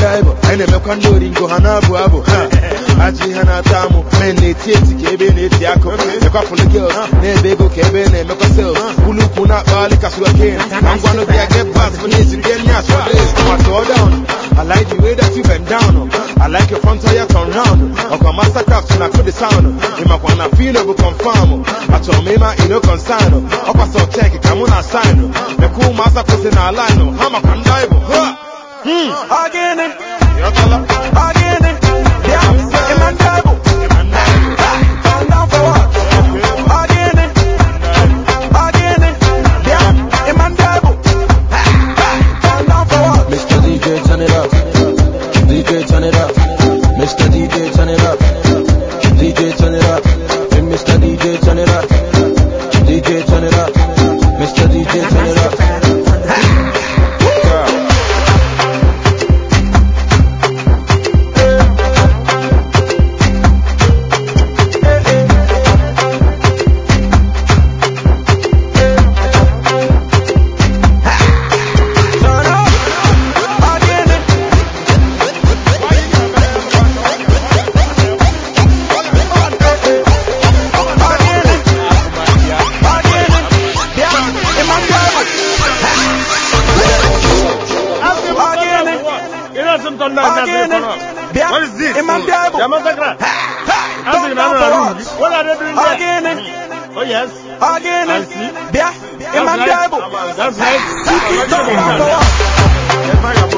ndị ịbụ anyị na-emekwa ndị oringo ha na-abụ abụ ha ajị ihe na-ata amụ men na-eti eti ka ebe na-eti akụ ekwapụlụ gils na-ebe ego ka ebe na-emekwa sales ụlọ ukwu na-akpaghalị ka sugarcane na ngwanụ bịa get pass for n'ezi bịa nye as for days ma tụọ down I like the way that you bend down I like your front tire turn round ọkwa mastercraft na code sound ịmakwa na feel bụ confirm achọrọ m ịma ino concern ọkwa sọ check ka mụ na sign mekwa ụmụasa kwụsị na line ha makwa ndị ịbụ ha Hmm. Again, Yọtala. again, yeah, in my double. Turn down for what? Again, again, yeah, in my double. Turn down for what? Mr. DJ, turn it up. DJ, turn it up. Mr. DJ, turn it up. DJ, turn it up. Hey, Mr. DJ, turn it up. DJ, turn it up. Mr. DJ, turn it up. Turn up. Again, again, again, yeah, in my double. Again, You know some thunder in that again, corner. yeah, What is this? in my double. Yamasakra. Turn Asking down another for room. what? What are they doing there? Again, Oh yes. again, I see. yeah, in my That's right. double. That's right. Turn down for what? Yes, I am.